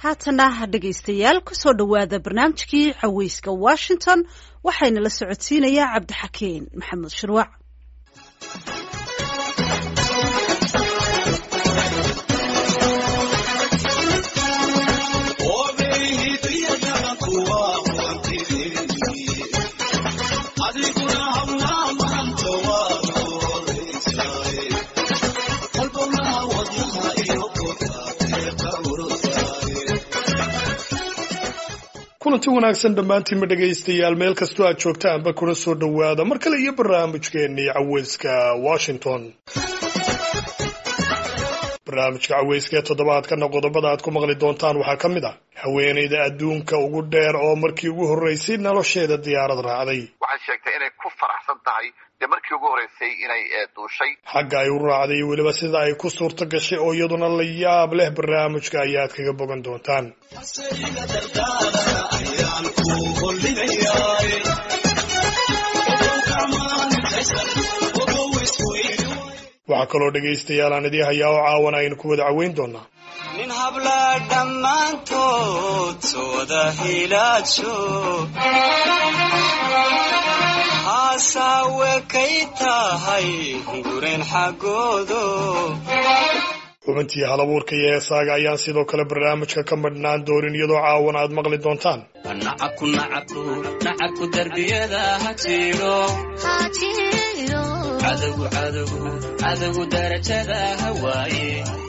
haatana dhegaystayaal kusoo dhowaada barnaamijkii caweyska washington waxayna la socodsiinayaa cabdixakiin maxamed shirwac kulanti wanaagsan dhammaantiinma dhegaystayaal meel kastoo aad joogtaanba kuna soo dhowaada mar kale iyo barnaamijkeennii caweyska washington barnaamijka caweyska ee toddobaadkana qodobada aad ku maqli doontaan waxaa ka mid ah haweenayda adduunka ugu dheer oo markii ugu horreysay nolosheeda diyaarad raacday waxay sheegtay inay ku faraxsan tahay dee markii ugu horreysay inay duushay xagga ay u raacday iyo weliba sida ay ku suurto gashay oo iyaduna la yaab leh barnaamijka ayaad kaga bogan doontaan waxaa kaloo dhegaystayaal aan idii hayaa oo caawana aynu ku wada caweyn doonaa nin hablaa dhammaantood sooda hilaajo haasaawe kay tahay gureen xaggoodo xubintii halabuurka iyo heesaaga ayaan sidoo kale barnaamijka ka madhnaan doonin iyadoo caawan aad maqli doontaan nacabku nacabku nacabku darbiyada ha jiro cadowgu cadowgu cadowgu darajada hawaaye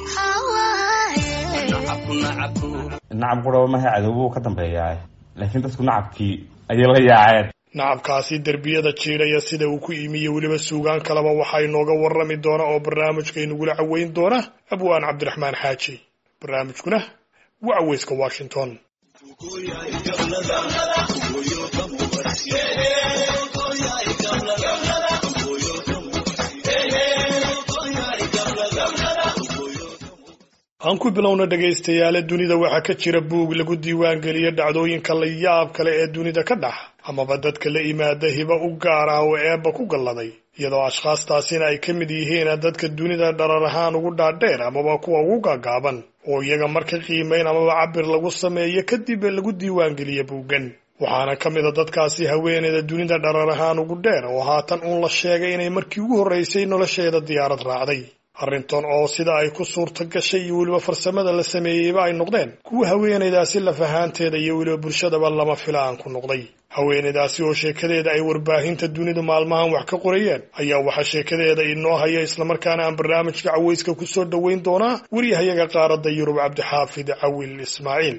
nacabku nacabku nacab quraba maha cadowbuu ka dambeeyaa laakiin dadku nacabkii ayay la yaaceen nacabkaasi derbiyada jiidhaya sida uu ku imiye weliba suugaan kaleba waxaa inooga warrami doona oo barnaamijka inagula caweyn doona abwaan cabdiraxmaan xaaji barnaamijkuna waa caweyska washington aan ku bilowna dhegaystayaale dunida waxaa ka jira buug lagu diiwaangeliya dhacdooyinka la yaab kale ee dunida ka dhax amaba dadka la imaada hiba u gaar ah oo eebba ku galladay iyadoo ashkhaastaasina ay ka mid yihiin dadka dunida dharar ahaan ugu dhaadheer amaba kuwa ugu gaagaaban oo iyaga marka qiimayn amaba cabir lagu sameeyo kadib lagu diiwaangeliya buuggan waxaana ka mid a dadkaasi haweeneyda dunida dharar ahaan ugu dheer oo haatan uun la sheegay inay markii ugu horreysay nolosheeda diyaarad raacday arrintan oo sida ay ku suurto gashay iyo weliba farsamada la sameeyeyba ay noqdeen kuwa haweenaydaasi laf ahaanteeda iyo weliba bulshadaba lama filaan ku noqday haweenaydaasi oo sheekadeeda ay warbaahinta dunidu maalmahan wax ka qorayeen ayaa waxaa sheekadeeda inoo haya islamarkaana aan barnaamijka caweyska ku soo dhoweyn doonaa weriyahayaga qaaradda yurub cabdixaafid cawil ismaaciil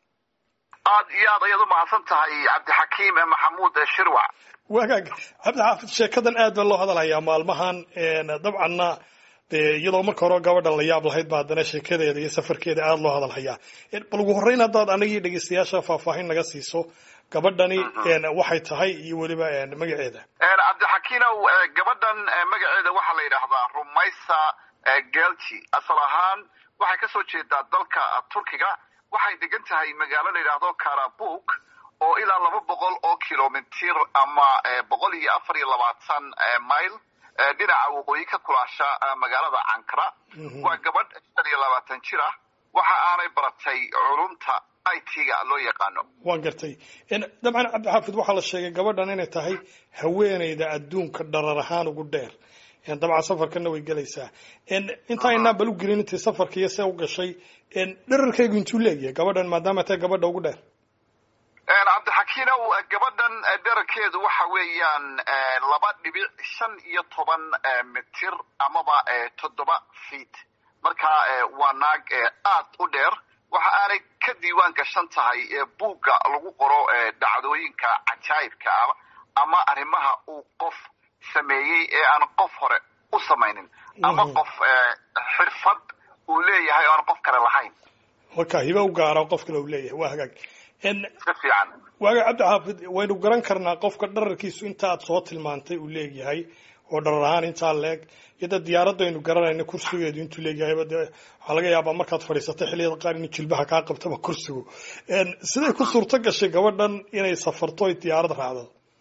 aad iyo aad ayaad u mahadsan tahay cabdixakiim maxamuud shirwac wagaag cabdixaafid sheekadan aad baa loo hadalhayaa maalmahan dabcanna dee iyadoo marka hore gabadhan la yaab lahayd ba haddana sheekadeeda iyo safarkeeda aada loo hadalhayaa bal ugu horreyn haddaad anagii dhegeystayaasha faahfaahin naga siiso gabadhani waxay tahay iyo weliba magaceeda cabdixakiinow gabadhan magaceeda waxaa la yidhaahdaa rumaysa gelji asal ahaan waxay kasoo jeedaa dalka turkiga waxay degan tahay magaalo la yidhaahdo karabuk oo ilaa laba boqol oo kilomitir ama boqol iyo afar iyo labaatan mile dhinaca waqooyi ka kulaasha magaalada cankara waa gabadh shan iyo labaatan jir ah waxa aanay baratay culumta i t-ga loo yaqaano waan gartay dabcan cabdixaafid waxaa la sheegay gabadhan inay tahay haweeneyda adduunka dharar ahaan ugu dheer dabcan safarkana way gelaysaa intaa inaa bal u gelin intay safarka iyo see u gashay dherarkaygu intuu leegyahay gabadhan maadaama tahay gabadha ugu dheer cabdixakiinow gabadhan dherarkeedu waxa weeyaan laba dhibic shan iyo toban mitir amaba toddoba feet marka waa naag aad u dheer waxa aanay ka diiwaan gashan tahay buugga lagu qoro dhacdooyinka cajaayibka ah ama arrimaha uu qof sameeyey ee aan qof hore u samaynin ama qof xirfad uu leeyahay oo aan qof kale lahayn marka hiba u gaara qof kale uu leeyahay waa hagaag si fiican waaga cabdixaafid waynu garan karnaa qofka dhararkiisu intaaad soo tilmaantay uu leegyahay oo dharar ahaan intaa leeg iyada diyaaradaynu garanayna kursigeedu intuu leegyahay de waxaa laga yaabaa markaad fadhiisatay xilliyada qaar inuu jilbaha kaa qabtaba kursigu siday ku suurto gashay gabadhan inay safarto ay diyaarad raacdo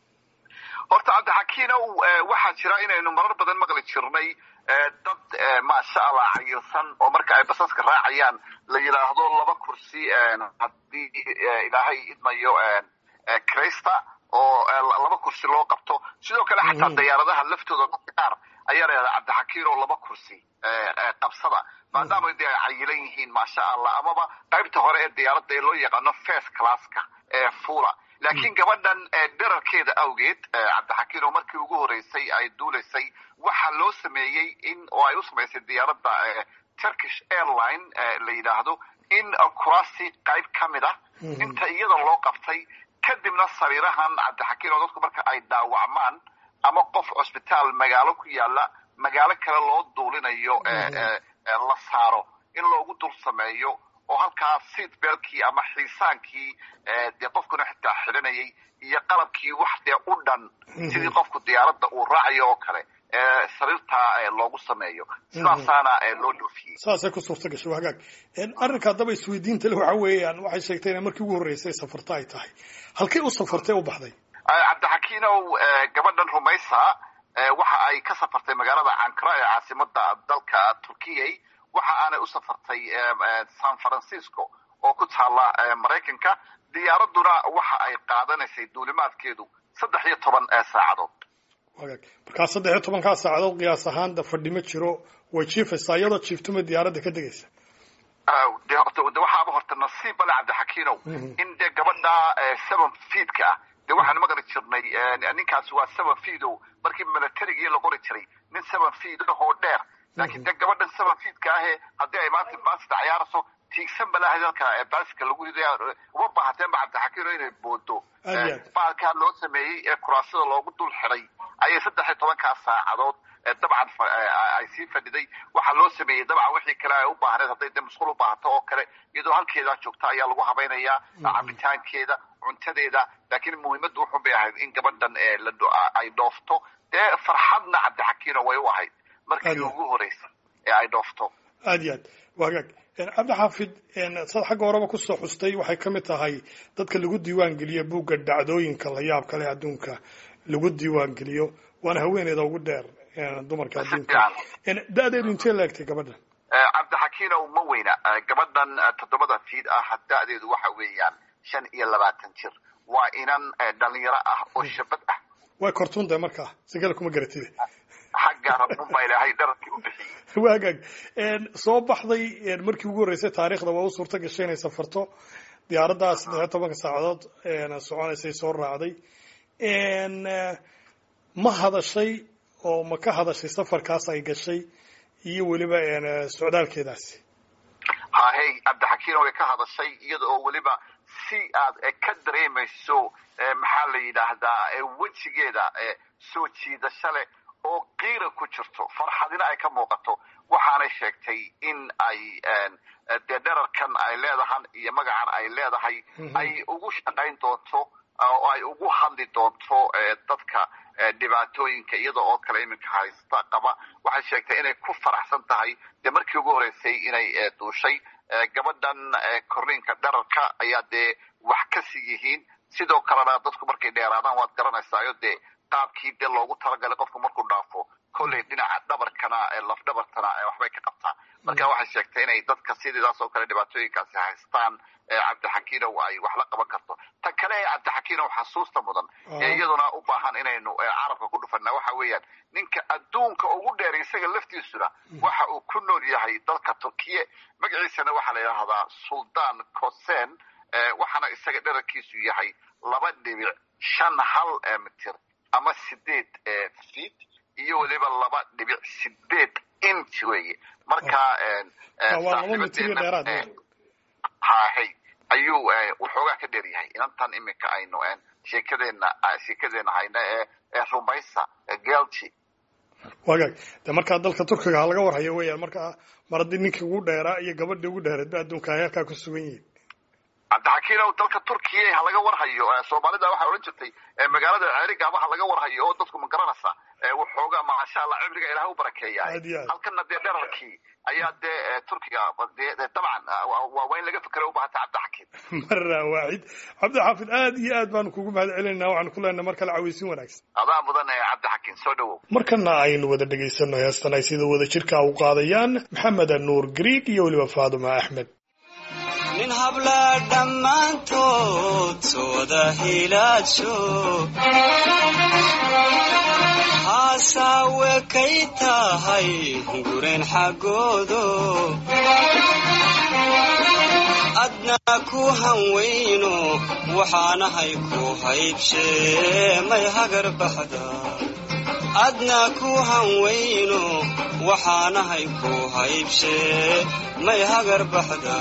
horta cabdixakiinow waxaa jira inaynu marar badan maqli jirnay dad maasha allah cayilsan oo marka ay basaska raacayaan la yidhaahdo laba kursi haddii ilaahay idmayo crista oo laba kursi loo qabto sidoo kale xataa diyaaradaha laftooda dadka qaar ayaa la yidhahdaa cabdixakiin oo laba kursi qabsada maadaama de ay cayilan yihiin maasha allah amaba qaybta hore ee diyaaradda ee loo yaqaano first classka ee fula laakiin gabadhan dherarkeeda awgeed cabdixakiin oo markii ugu horreysay ay duulaysay waxaa loo sameeyey in oo ay u samaysay diyaaradda turkish airline la yidhaahdo in kuraasi qayb ka mid ah inta iyada loo qabtay kadibna sariirahan cabdixakiin oo dadku marka ay dhaawacmaan ama qof cusbitaal magaalo ku yaala magaalo kale loo duulinayo la saaro in loogu dul sameeyo oo halkaa seat belkii ama xiisaankii dee qofkuna xitaa xidhanayay iyo qalabkii wax dee u dhan sidii qofku diyaaradda uu raacayo oo kale sariirtaa loogu sameeyo sidaasaana loo dhoofiyey saasay ku suurta gashay waa hagaag arrinka haddaba isweydiinta le waxa weeyaan waxay sheegtay inay markii ugu horreysay safarta ay tahay halkay u safartay u baxday cabdixakiinow gabadhan rumaysa waxa ay ka safartay magaalada cankara ee caasimada dalka turkiyay waxa aanay u safartay san francisco oo ku taala maraykanka diyaaraduna waxa ay qaadanaysay duulimaadkeedu saddex iyo toban saacadood wagaag markaa saddex iyo tobankaa saacadood qiyaas ahaan da fadhi ma jiro way jiifaysaa iyadoo jiiftuma diyaaradda ka degaysa de waxaaba horta nasiib bale cabdixakiinow in dee gabadha seven feedka ah dee waxaanu maqli jirnay ninkaasi waa seven feedo markii milatarigii la qori jiray nin seven feed ahoo dheer laakiin dee gabadhan seven feedka ahe haddii ay maanta baasida cayaarayso tiigsan balaha dalka baaska lagu riday uma baahateenba cabdixakiino inay boodo baalkaa loo sameeyey ee kuraasada loogu dul xiday ayay saddex iyo tobankaa saacadood dabcan ay sii fadhiday waxaa loo sameeyey dabcan wixii kale ay u baahneed hadday de masquul u baahato oo kale iyadoo halkeedaa joogta ayaa lagu habaynayaa cabitaankeeda cuntadeeda laakiin muhiimaddu wuxun bay ahayd in gabadhan ay dhoofto dee farxadna cabdixakiino way u ahayd markii ugu horreysay ee ay dhoofto aad iyo aad waa hagaag cabdixaafid sad xagga horeba kusoo xustay waxay ka mid tahay dadka lagu diiwaan geliyo buugga dhacdooyinka la yaab kale adduunka lagu diiwaan geliyo waana haweeneyda ugu dheer dumarka adduunka da-deedu intee la egtay gabadhan cabdixakiinow ma weyna gabadhan toddobada fiid ah da-deedu waxa weeyaan shan iyo labaatan jir waa inan dhalinyaro ah oo shabad ah way kortuuntahay markaa sigala kuma garatide xagga rabunbaa ilaahay dhararkii u bixiyey waa hagaag soo baxday markii ugu horreysay taariikhda waa u suurta gashay inay safarto diyaaraddaa saddex iyo tobanka saacadood soconaysay soo raacday ma hadashay oo ma ka hadashay safarkaas ay gashay iyo weliba socdaalkeedaasi hahey cabdixakiin way ka hadashay iyada oo weliba si aad ka dareemayso maxaa la yidhaahdaa wejigeeda soo jiidasho leh oo qiira ku jirto farxadina ay ka muuqato waxaanay sheegtay in ay dee dherarkan ay leedahan iyo magacan ay leedahay ay ugu shaqayn doonto oo ay ugu hadli doonto dadka dhibaatooyinka iyada oo kale iminka haysta qaba waxay sheegtay inay ku faraxsan tahay dee markii ugu horreysay inay duushay gabadhan korriinka dherarka ayaa dee wax ka sii yihiin sidoo kalena dadku markay dheeraadaan waad garanaysaayo dee qaabkii dee loogu talagalay qofku markuu dhaafo kolley dhinaca dhabarkana lafdhabartana waxbay ka qabtaa marka waxay sheegtay inay dadka sidiidaas oo kale dhibaatooyinkaasi haystaan cabdixakiinow ay wax la qaban karto ta kale ee cabdixakiinow xasuusta mudan ee iyaduna u baahan inaynu carabka ku dhufana waxa weeyaan ninka adduunka ugu dheer isaga laftiisuna waxa uu ku nool yahay dalka turkiye magaciisana waxaa la yidhaahdaa suldaan kosen waxaana isaga dherarkiisu yahay laba dhibic shan hal mitir ama sideed feet iyo weliba laba dhibic sideed inch weeye marka hahay ayuu waxoogaa ka dheer yahay inantan iminka aynu sheekadeena sheekadeena hayna ee rumaysa gelji wagaag de markaa dalka turkiga ha laga warhayo weeyaan markaa mar haddii ninkii ugu dheeraa iyo gabadhii ugu dheereed ba adduunka ay halkaa ku sugan yihiin cabdixakiinow dalka turkiya ha laga warhayo soomaalida waxay odhan jirtay magaalada ceerigaaba ha laga warhayo oo dadku ma garanaysa waxoogaa maasha allah cibriga ilaah u barakeeyahay halkana dee dherarkii ayaa dee turkiga dabcan waa in laga fikera ubahata cabdixakiim mara waaxid cabdixaafid aad iyo aad baanu kugu mahad celinayna waxaanu ku leenahay mar kale caweysin wanaagsan adaa mudan cabdixakiim soo dhawow markana aynu wada dhegaysano heestan ay sida wada jirka u qaadayaan maxamed nuur griig iyo weliba faaduma axmed habla dhammaantood sooda hilaadsho haasaawe kay tahay gureen xaggoodo adna ku hanweyno waxaanahay ku haybshee may hagar baxda adna ku hanweyno waxaanahay ku haybshee may hagar baxda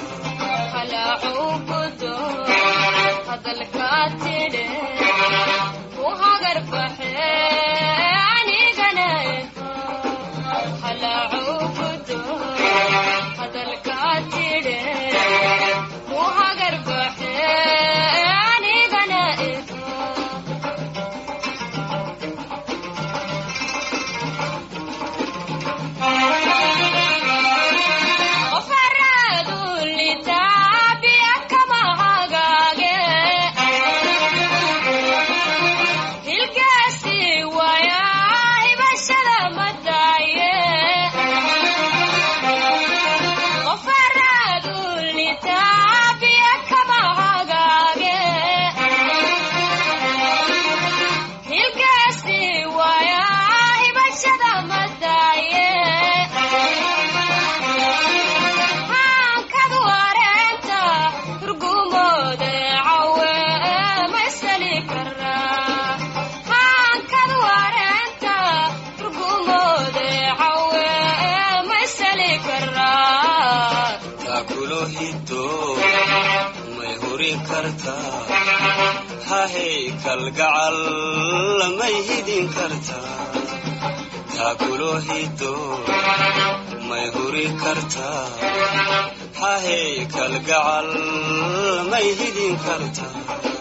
hahey kalgacal may hidin kartaa taakulo hido may huri kartaa hahey kalgacal may hidin kartaa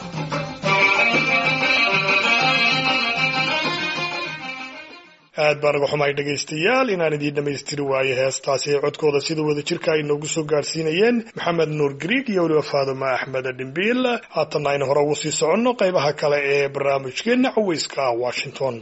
aad baan uga xumahay dhegaystayaal inaan idiin dhammaystiri waayo heestaasi ee codkooda sida wada jirka ay noogu soo gaarsiinayeen maxamed nuur griig iyo weliba faaduma axmed dhimbiil haatanna aynu hore ugu sii soconno qaybaha kale ee barnaamijkeenna caweyska washington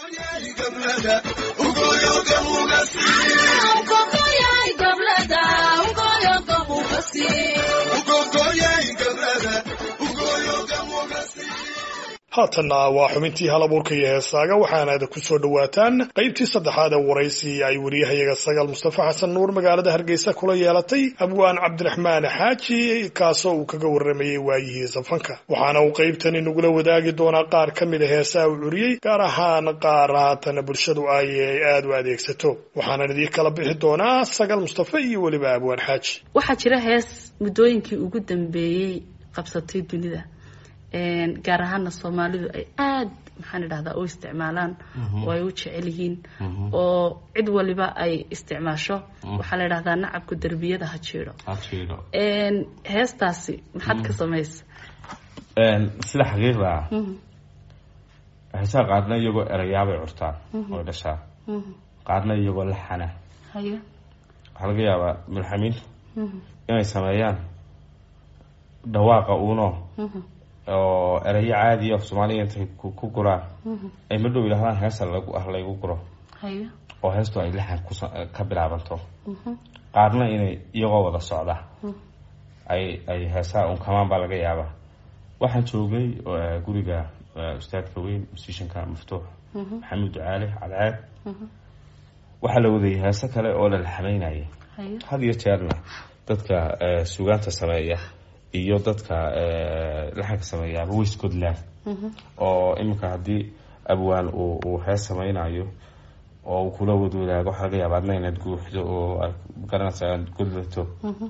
haatanna waa xubintii hal abuurka iyo heesaaga waxaanaada ku soo dhowaataan qaybtii saddexaad ee waraysi ay wariyahayaga sagaal mustafa xasan nuur magaalada hargeysa kula yeelatay abwaan cabdiraxmaan xaaji kaasoo uu kaga warramayey waayihii safanka waxaana uu qaybtani nagula wadaagi doonaa qaar ka mid a heesaha uu curiyey gaar ahaan qaar haatana bulshadu ay aada u adeegsato waxaanan idiin kala bixi doonaa sagaal mustafa iyo weliba abwaan xaaji waxaa jira hees muddooyinkii ugu dambeeyey qabsatay dunida gaar ahaana soomaalidu ay aada maxaan idhahdaa u isticmaalaan oo ay u jecel yihiin oo cid waliba ay isticmaasho waxaa la idhahdaa nacabku derbiyada ha jiidho heestaasi maxaad ka samaysa sida xaqiiqda ah heesaha qaarna iyagoo erayaabay curtaan oo dhashaa qaarna iyagoo laxana haye waxaa laga yaabaa mulxamiintu inay sameeyaan dhawaaqa uuno oo erayo caadiya af soomaaliya intay ku guraan ay ma dhow yidhahdaan heesa lagu ah laygu guro haye oo heestu ay laxan kus ka bilaabanto qaarna inay iyagoo wada socda ay ay heesaha unkamaan baa laga yaabaa waxaan joognay guriga ustaadka weyn musishanka maftuux maxamuud ducaale cadceed waxaa la wadayay heese kale oo la laxamaynayay haye had iyo jeerna dadka sugaanta sameeya iyo dadka laxanka sameeyaaba way scotland oo iminka haddii abwaan uu uu hees sameynayo oo uu kula wadwadaago waxaa laga yaaba adna inaad guuxdo oo aad garanaysa aad godlato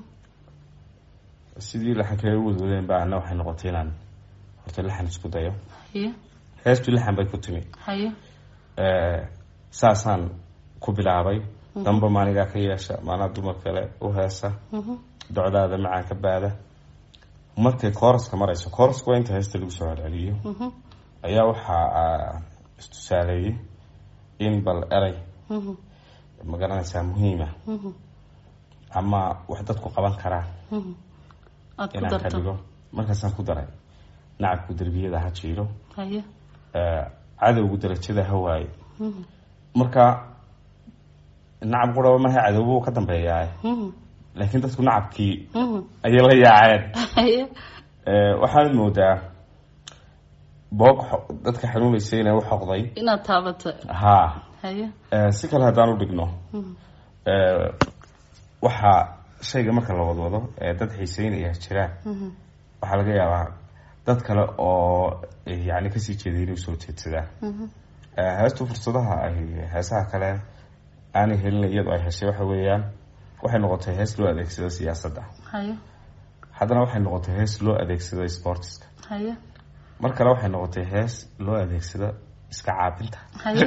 sidii laxankay u wadwadeen ba ana waxay noqotay inaan horta laxan isku dayo haye heestu laxan bay ku timi haye saasaan ku bilaabay damba maanigaa ka yeesha maanaa dumar kale u heesa docdaada macaan ka baada markay kooraska marayso kooraska waa inta heesta lagu soo celceliyo ayaa waxaa istusaaleeyey in bal eray ma garanaysaa muhiima ama wax dadku qaban karaan aada ku inaan ka darto dhigo markaasaan ku daray nacabku derbiyada ha jiiro haye cadowgu darajada ha waayo marka nacab quraba maha cadowbu ka dambeeyaa laakiin dadku nacabkii Mhm. ayay la yaaceen haye Eh, waxaad moodaa boog xo- dadka xanuunaysa inay u xoqday inaad taabato ha haye Eh, si kale haddaan u dhigno Eh, waxaa shayga marka la wadwado ee dad xiiseynaya jiraan waxaa laga yaabaa dad kale oo eh, yani kasii jeeday inay usoo jeedsadaan Eh, heestu fursadaha ay heesaha kale aanay helin iyadoo ay heshay waxa weeyaan waxay noqotay hees loo adeegsado siyaasadda haye haddana waxay noqotay hees loo adeegsado sportiska haye mar kale waxay noqotay hees loo adeegsado iska caabinta haye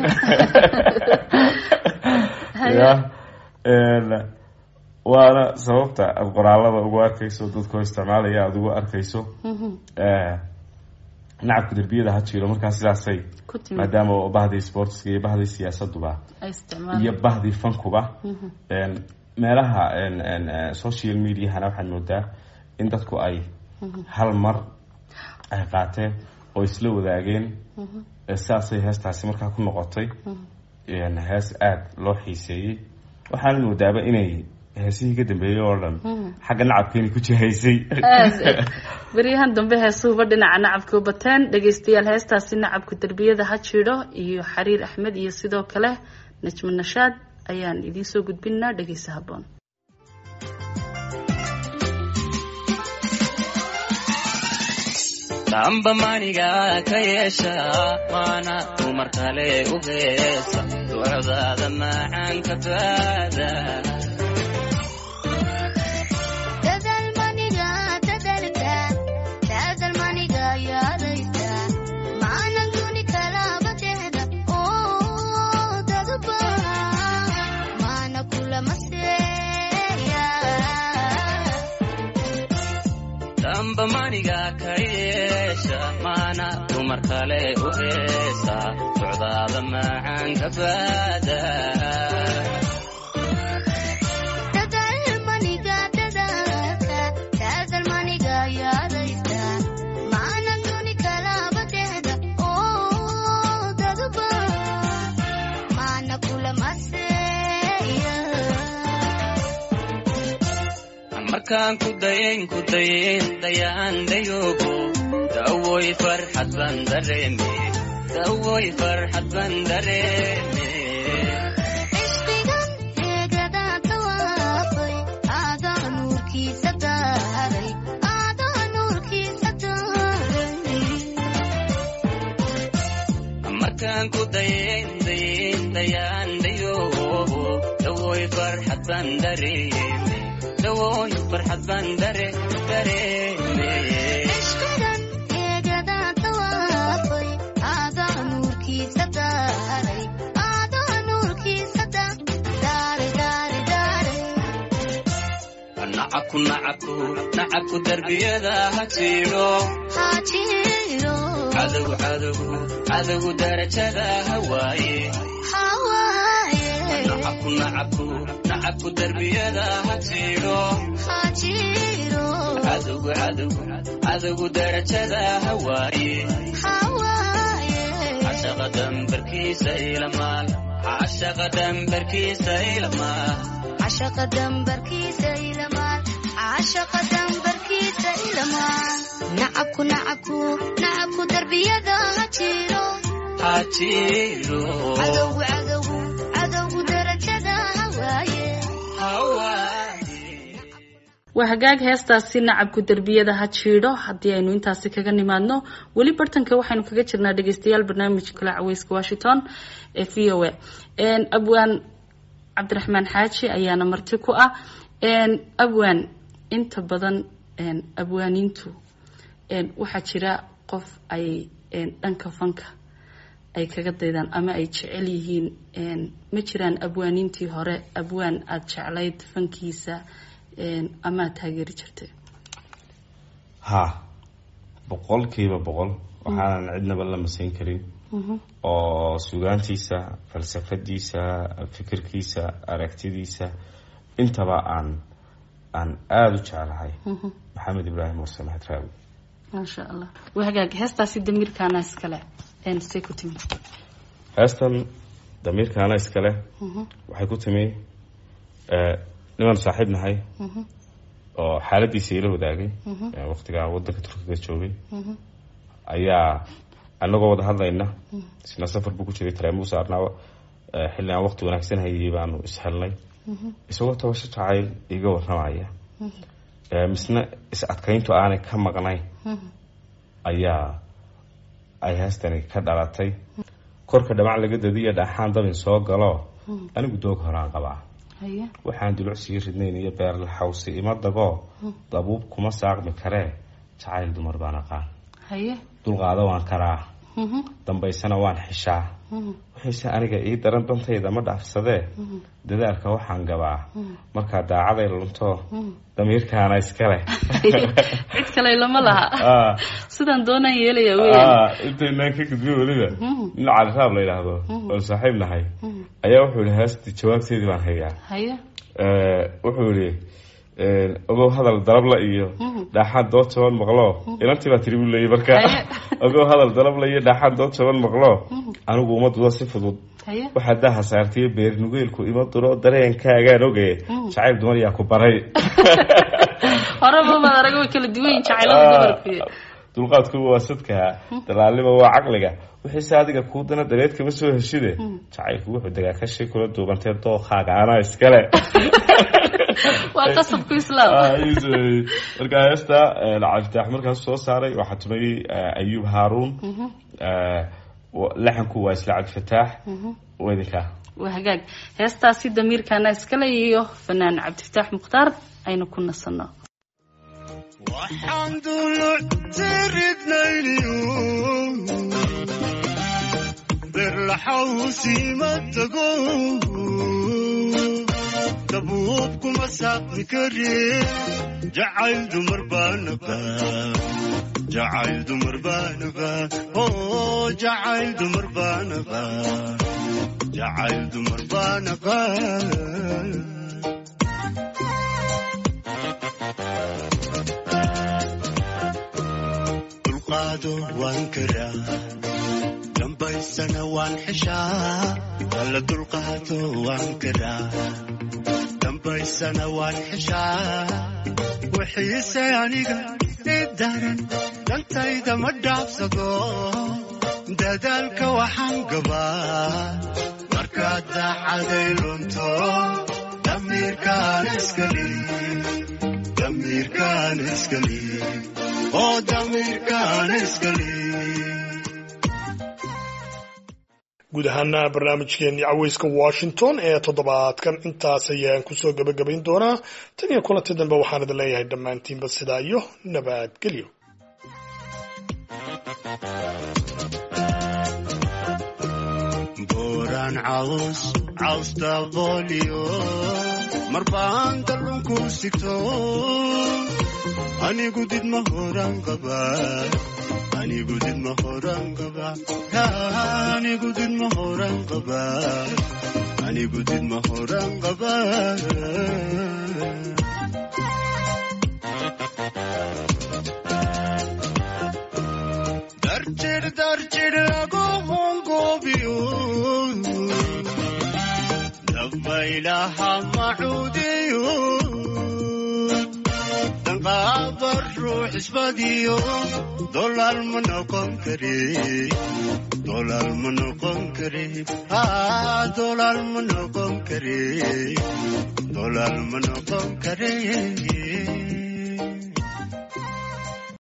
haye ya een, waana sababta aada qoraalada ugu arkayso dadkoo isticmaalaya aada ugu arkayso Eh, nacabka derbiyada ha jiro markaa sidaasay ku timid maadaama oo bahdii sportiska iyo bahdii siyaasaduba ay isticmaalaan iyo bahdii fankuba een, meelaha een, een, eh, social mediahana waxaad moodaa in dadku ay hal mar ay qaateen oo isla wadaageen Eh, sidaasay heestaasi markaa ku noqotay een, hees aada loo xiiseeyey waxaana moodaaba inay heesihii ka dambeeyey oo dhan xagga nacabkeeni ku jihaysay aad beryahan dambe heesuhuba dhinaca nacabka u bateen dhegaystayaal heestaasi nacabka derbiyada ha jidho iyo xariir axmed iyo sidoo kale najmo nashaad ayaan idiin soo gudbinaa dhegaysa haboon damba maniga ka yeesha waana dumar kale u heesa ducdaada macaan ka baada dadalmaniga dadalka dadalmaniga yaadaysa maanan duni kalaba tehda oo dadba maana kulama seeya damba maniga ka yeesha maana dumar kale u heesa ducdaada macaan ka baada dadalmaniga dadalka dadalmaniga yaadaysa maanan duni kalaba tehda oo dadba maana kulama seeya markaan ku dayayn ku dayayn dayaan dayoogo dawoy farxad baan dareeme dawoy farxad baan dareeme ishqigan eegada tawaafay aadaa nuurkiisa daaray aadaa nuurkiisa daaray markaan ku dayayn dayayn dayaan dayoogo dawoy farxad baan dareeme dawoy farxad baan dare dareeme ishqigan eegada tawaafay aadaa nuurkiisa daaray aadaa nuurkiisa daaray daaray daaray nacabku nacabku nacabku darbiyada ha jiro haajiro cadow cadow cadow darajada hawaaye hawaaye nacabku nacabku nacabku darbiyada ha jiro haajiro cadow cadow cadow darajada hawaaye hawaaye cashaqa dambarkiisa ilamaal cashaqa dambarkiisa ilamaal cashaqa dambarkiisa ilamaan cashaqa dambarkiisa ilamaan nacabku nacabku nacabku darbiyada ha jiro ha jiro cadowgu cadowgu cadowgu darajada hawaaye hawaaye waa hagaag heestaasi nacabku derbiyada ha jiidho haddii aynu intaasi kaga nimaadno weli bartanka waxaynu kaga jirnaa dhegeystayaal barnaamijka kale caweyska washington ee v o a abwaan cabdiraxmaan xaaji ayaana marti ku ah abwaan inta badan abwaaniintu waxaa jira qof ay dhanka fanka ay kaga daydaan ama ay jecel yihiin ma jiraan abwaaniintii hore abwaan aada jeclayd fankiisa ama aad taageeri jirtay ha boqolkiiba boqol waxaanan cidnaba la masayn karin oo sugaantiisa falsafadiisa fikirkiisa aragtidiisa intaba aan aan aada u jeclahay maxamed ibraahim warse maxed raawi maasha allah waa hagaag heestaasi damiirkaana iskale say ku timi heestan damiirkaana iskale waxay ku timi nimaan saaxiib nahay oo xaaladiisa ila wadaagay ee waqtigaa wadanka turkiga joogay ayaa anagoo wada hadlayna isna safar buu ku jiray taraamu saarnaa eh, xilli aan waqti wanaagsan hayay baanu ishelnay isagoo tabasho jacayl iga warramaya Eh, misna is adkayntu aanay ka maqnayn ayaa ay heestani ka dhalatay korka dhamac laga dadiyo dhaaxaan dabin soo galo anigu doog horaan qabaa haye waxaan dulucsii ridnayn iyo beerla xawsi ima dagoo dabuub kuma saaqmi karee jacayl dumar baan aqaan haye dulqaado waan karaa dambaysana waan xishaa waxayse aniga ii daran dantayda ma dhaafsadee dadaalka waxaan gabaa markaa daacaday lunto damiirkaana iskale cid kale lama laha Ah, sidaan doonaan yeelaya weyan ah, intaynaan ka gudbiyo weliba nin caliraab la yidhaahdo oo saaxiib nahay ayaa wuxuu yihi heesti jawaabteedii baan hayaa haye Eh, wuxuu yihi ogow hadal dalabla iyo dhaaxaan dood jaban maqlo inantii baa tiri buu leeyay marka Haye. ogow hadal dalabla iyo dhaaxaan dood jaban maqlo anigu uma dudo si fudud haye waxaa daha saartiyo beer nugeelku ima duro dareenkaagaan oge jacayl dumar yaa ku baray horeba maad arag way kala duwan yihin jacaylada dumarku dulqaadku waa sadka dalaalnima waa caqliga wixiise adiga kuu dana dareed kama soo heshide jacaylku wuxuu degaa kashi kula duubantee dookaaga anaa iskale waa qasabku islaam Ah, ayuu sameeyey. marka heesta eh, cabdifitaax markaas soo saaray waxaa tumayey eh, ayuub haaruun Eh, wa- laxanku waa isla cabdifataax wedinka waa hagaag heestaasi damiirkaana iskale iyo fanaan cabdifataax mukhtaar aynu ku nasanno waxaan duluctiridnayniyo berlaxawsiima tago dabuub kuma saaqmi kare jacayl dumar baanaba jacayl dumar baanaba oo jacayl dumar baanaba jacayl dumar baanaba dulqaado waan karaa dambaysana waan xishaa alla dulqaado waan karaa dambaysana waan xishaa wixiise aniga i daran dantayda ma dhaafsado dadaalka waxaan gabaa markaad daacaday lunto damiirkaan iskali damiirkaan iskali oo damiirkaan iskali guud ahaana barnaamijkeenii caweyska washington ee toddobaadkan intaas ayaan kusoo gebagabayn doonaa tan iyo kulanti dambe waxaan idin leeyahay dhammaantiinba sidaa iyo nabadgelyo booraan caws caws dabooliyo marbaan dallunku sigto anigu did ma horan qaba anigu did ma horan qaba anigu did ma horan qaba anigu did ma horan qaba darjir darjir lagu hungoobiyo dabaylaha macuudiyo danqaaba ruux isbadiyo dolaal ma noqon kare dolaal ma noqon kare haa dolaal ma noqon kare dolaal ma noqon kare